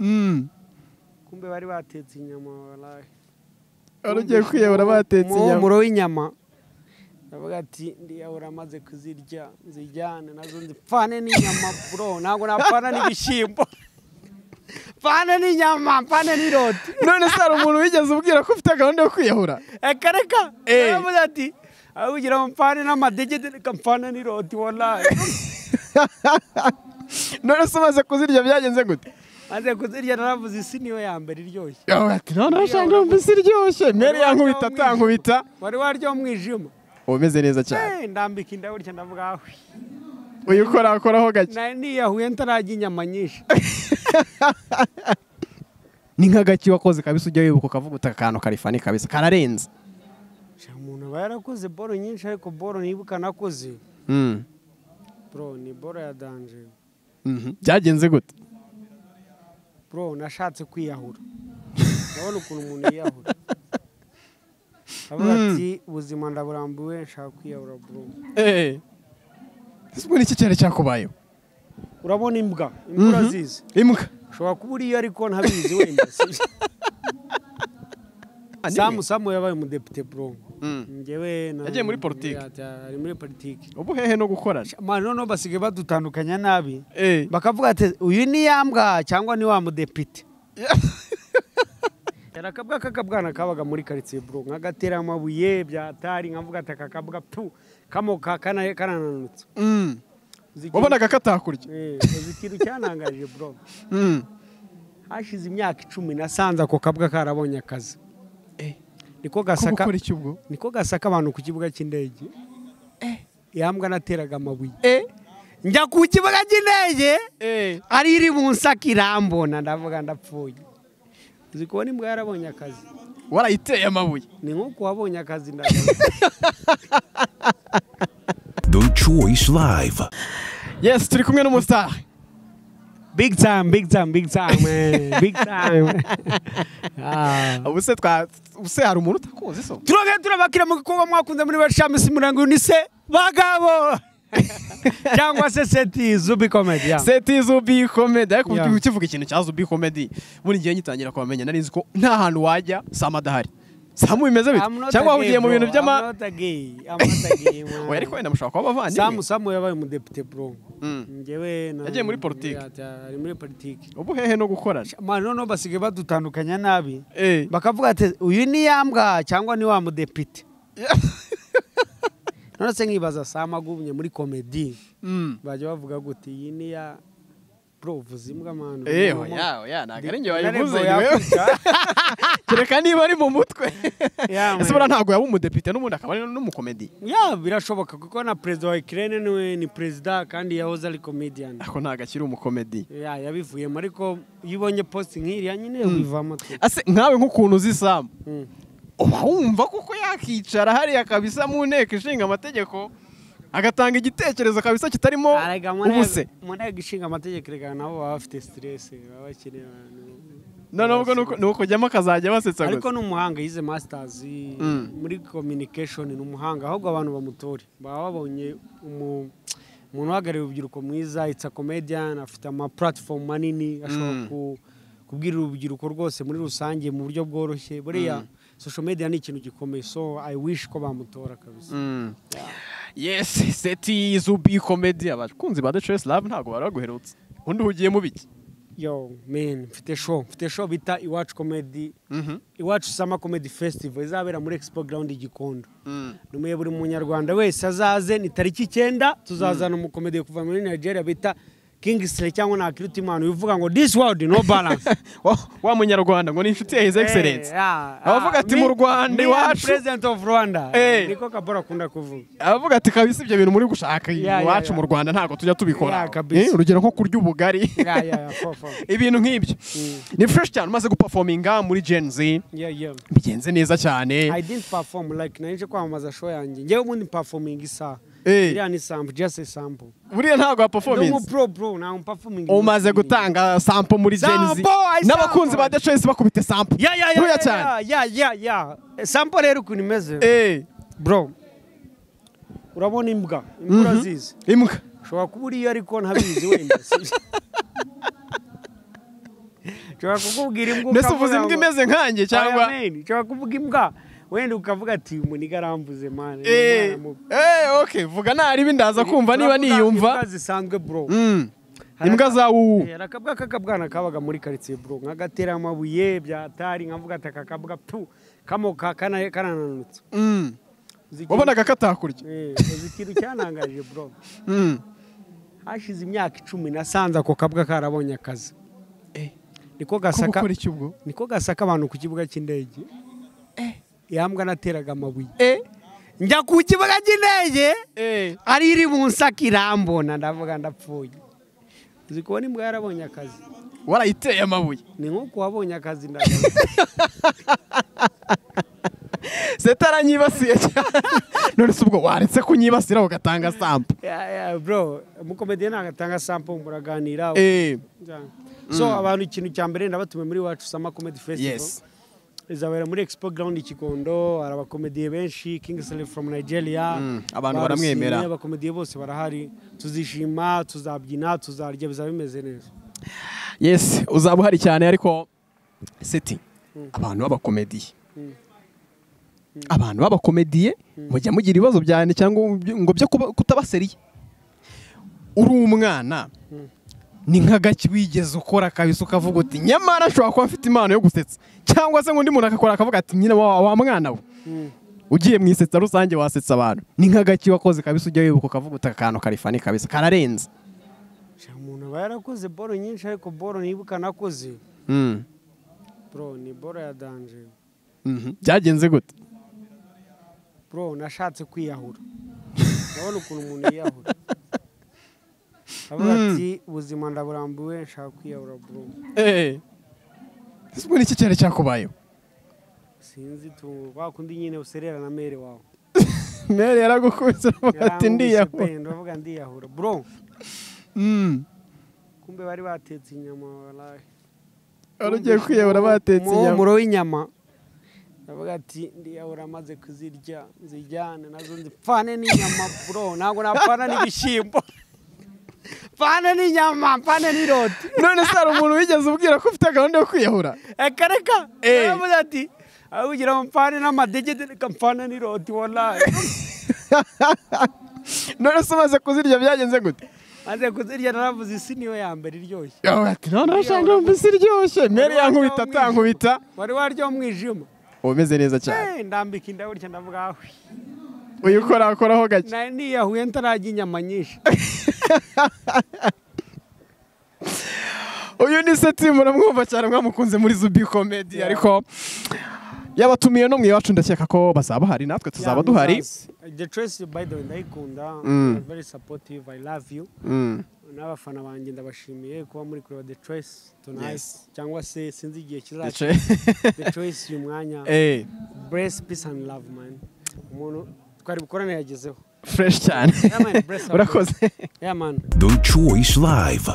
Mm. kumbe bari batetse inyama wallahi wari ugiye kwiyahura batetse inyama umuhumuro w'inyama ndavuga ati ndiyahura maze kuzirya nzijyane nazo nzipfane n'inyama bro ntabwo napfana n'ibishyimbo pfane n'inyama pfane n'iroti none se hari umuntu wigeze ubwira ko ufite gahunda yo kwiyahura reka reka Eh. yaravuze ati avugira ngo mpfane n'amadegede reka mpfane n'iroti wallahi none se umaze kuzirya byagenze gute maze kuzirya naravuze isi niyo ya mbere iryoshye yawe ati none urashaka numvise iryoshye mwere yankubita atankubita wari waryo umwijima uba umeze neza cyane Eh, ndambika inda gutya ndavuga ahwi uyu ukorakoraho gake Na- niyahuye ntararya inyama nyinshi ni nka gake wakoze kabisa ujya wibuka ukavuga uti aka kantu karifani kabisa kararenze Sha, umuntu aba yarakoze boro nyinshi ariko boro nibuka nakoze Mm. bro ni boro ya danje Mhm. byagenze gute bro nashatse kwiyahura urabona ukuntu umuntu yiyahura avuga ati ubuzima ndaburambiwe nshaka kwiyahura bro Eh. ese ubu ni iki cyari cyakubayeho urabona imbwa imbwa Mhm. zizi imbwa ushobora kuba uriyo ariko ntabizi wenda si- samu samu yabaye umudepite bro Mm. njyewe na- Yagiye muri politiki. Ati, ari muri politiki ubu hehe no gukorana Ma, noneho basigaye badutandukanya nabi Eh. bakavuga ati uyu ni ya mbwa cyangwa ni wa mudepite yari akabwa k'akabwana kabaga muri karitsiye buro nk'agatera amabuye byatari nkavuga ati aka kabwa tu kamoka kana- kanananutse Mm. Uzi ikintu- wabonaga katakurya Eh, uzi ikintu cyanangaje buro Mm. hashize imyaka icumi nasanze ako kabwa karabonye akazi Eh. niko ko gasaka gukora iki ubwo niko gasaka abantu ku kibuga cy'indege ya mbwa nateraga amabuye Eh. njya ku kibuga cy'indege Eh. ari iri bunsaka irambona ndavuga ndapfuye uzi kubona imbwa yarabonye akazi warayiteye amabuye ni nk'uko wabonye akazi ndavuga The Choice Live. yes turi kumwe n'umusitari big time big time big time eh, big time Ah. ubuse twa ubuse hari umuntu utakunze so turongera turabakira mu gikorwa mwakunze muri bashamisi murango unise bagabo cyangwa se seti zubi komedi ya seti zubi comedy ariko Yeah. ubu ukivuga ikintu cya zubi comedy buri gihe ngitangira kubamenya nari nzi ko nta hantu wajya sama adahari samu bimeze bite I'm not cyangwa a wahugiye gay, mu bintu bro. by'ama I'm not a gay. I'm not a gay, man. oya ariko wenda mushobora kuba samu abavandimwe samu yabaye umudepite bro Mm. njyewe na- Yagiye muri politiki. Ati, ari muri politiki ubu hehe no gukorana Ma, noneho basigaye badutandukanya nabi Eh. bakavuga ati uyu ni ya mbwa cyangwa ni wa mudepite none se nkibaza sama agumye muri komedi Mm. bajya bavuga guti iyi ni ya bro vuza imbwa manu Eh, oya oya ntabwo ari njye wayivuze njyewe kereka niba ari mu mutwe Yeah, ese man. buriya ntabwo yaba umudepite n'ubundi akaba ari n'umukomedi ya birashoboka kuko na perezida wa ikirere niwe ni perezida kandi yahoze ari komediyani ariko ntabwo akiri umukomedi ya yabivuyemo ariko iyo ubonye posite nk'iriya nyine wivamo tu ase nkawe nk'ukuntu uzi samu Mm. uba wumva kuko yakicara hariya kabisa mu nteko ishinga amategeko agatanga igitekerezo kabisa kitarimo Arega mu nteko- ubuse mu nteko ishinga amategeko reka nabo baba bafite siteresi baba bakeneye abantu noneho ubwo nuko- ni ukujyamo akazajya basetsa ariko gusa ni umuhanga yize masitazi Mm. muri communication ni umuhanga ahubwo abantu bamutore baba babonye umu- umuntu uhagarariye urubyiruko mwiza itsa comedian afite ama platform manini ashobora Mm. ku- kubwira urubyiruko rwose muri rusange mu buryo bworoshye buriya social media ni ikintu gikomeye so i wish ko bamutora kabisa Mm. yes seti zubi komedi abakunzi ba the choice love ntabwo bari baguherutse undi uhugiyemo biki yo man mfite show mfite show bita iwacu comedy Mhm. iwacu sama comedy festival izabera muri expo ground i gikondo Mm. numuye buri munyarwanda wese azaze ni tariki icyenda tuzazana umukomedi kuva muri nigeria bita kingisire cyangwa nakirutimana uvuga ngo this world no balance Wa- wa munyarwanda ngo ni inshuti ya his excellence Abavuga ati, mu Rwanda iwacu. president of rwanda Eh. niko kabora akunda kuvuga abavuga ati kabisa ibyo bintu muri gushaka Yeah, yeah, iwacu yeah. mu rwanda ntabwo tujya tubikora Yeah, kabisa. Eh, urugero nko kurya ubugari ya ya ya fo, fo. ibintu nk'ibyo ni fresh cyane umaze guperforminga muri gen z Yeah, yeah. bigenze neza cyane I didn't perform like narinje kwamamaza show yanjye njyewe ubundi performing isaha Eh. iriya ni sample just a sample buriya ntabwo wa performance n'umupro bro nta performing umaze gutanga sample muri gen z Sample, ay, n'abakunzi ba sample. the choice bakubite sample ya ya Ntoya ya cyane ya ya ya ya sample rero ukuntu imeze Eh, bro urabona imbwa imbwa urazizi imbwa ushobora kuba uriyo ariko ntabizi wenda si byo? nshobora kukubwira imbwa mbese uvuze ukavuga imbwa ngo- imeze nkanjye cyangwa Oya, man, nshobora kuvuga imbwa wenda ukavuga ati uyu muniga aramvuze mani Eh, eh, okay vuga naribi ndaza kumva niba niyumva imbwa zisanzwe bro Mm. Hari imbwa aka- za wuwu Eh, hari akabwa k'akabwana kabaga muri karitsiye bro nk'agatera amabuye byatari nkavuga ati aka kabwa tu kamoka kana- kanananutse Mm. Uzi ikintu- wabonaga katakurya Eh, uzi ikintu cyanangaje bro Mm. hashize imyaka icumi nasanze ako kabwa karabonye akazi Eh. niko ko gasaka gukora iki ubwo niko gasaka abantu ku kibuga cy'indege yambwa nateraga amabuye eh njya ku kibuga cy'indege eh ari iri mu nsaka irambona ndavuga ndapfuye uzi kubona imbwa yarabonye akazi warayiteye amabuye ni nk'uko wabonye akazi ndagaruka setaranyibasiye cyane none se ubwo waretse kunyibasira ugatanga sampo Ya- ya, bro umukomediye ntabwo atanga sampo muraganira eh Yeah. so abantu ikintu cya mbere ndabatumiye muri wacu sama comedy festival Yes. izabera muri expo ground i kigondo hari abakomediye benshi king Saleh from nigeria Mm, abantu barusinye, baramwemera. abakomediye bose barahari tuzishima tuzabyina tuzarya bizaba bimeze neza yes uzaba uhari cyane ariko seti abantu b'abakomediye abantu b'abakomediye mujya mugira ibibazo byane cyangwa byo- ngo byo kuba- kutabaseriye uri umwana ni nk'agaki wigeze ukora kabisa ukavuga uti nyamara ashobora kuba afite impano yo gusetsa cyangwa se ngo undi muntu agakora akavuga ati nyine wa wa mwana we ugiye mu isetsa rusange wasetsa abantu ni nk'agaki wakoze kabisa ujya wibuka ukavuga uti aka kantu karifani kabisa kararenze Shaka umuntu aba yarakoze boro nyinshi ariko boro nibuka nakoze Mm. bro ni boro ya danje Mhm. byagenze gute bro nashatse kwiyahura urabona ukuntu umuntu yiyahura avuga ati ubuzima ndaburambiwe nshaka kwiyahura bro Eh. Ese ubu ni iki cyari cyakubayeho sinzi tu bakundi nyine userera na mere wawe mere yaragukubise aravuga ati ndiyahura ndavuga ndiyahura bro Mm. kumbe bari batetse inyama walahi wari ugiye kwiyahura batetse inyama umuhumuro w'inyama ndavuga ati ndiyahura maze kuzirya nzijyane nazo nzipfane n'inyama bro ntabwo napfana n'ibishyimbo pfane n'inyama pfane n'iroti none se hari umuntu wigeze ubwira ko ufite gahunda yo kwiyahura reka reka Eh. yaravuze ati ahugira mu mpfane n'amadegede reka mpfane n'iroti wallahi none se umaze kuzirya byagenze gute maze kuzirya naravuze isi niyo ya mbere iryoshye yawe ati none urashaka mbese iryoshye mere yankubita atankubita wari waryo umwijima uba umeze neza cyane Eh, ndambika inda gutya ndavuga ahwi uyu ukorakoraho gake nari niyahuye ntarajya inyama nyinshi uyu ni seti muramwumva cyane mwamukunze muri zubi komedi ariko yabatumiye no mu iwacu ndakeka ko bazaba bahari natwe tuzaba Yeah, duhari muzazi. the choice by the way ndayikunda Mm. You are very supportive i love you Mm. n'abafana banjye ndabashimiye kuba muri kureba the choice Yes. tonight cyangwa se sinzi igihe kizaza Ndetse- the choice uyu mwanya Eh, Brace, peace and love, man. Umuntu twari bukorane yagezeho. fresh cyane Yeah, man, bless up. urakoze Yeah, man. The Choice Live.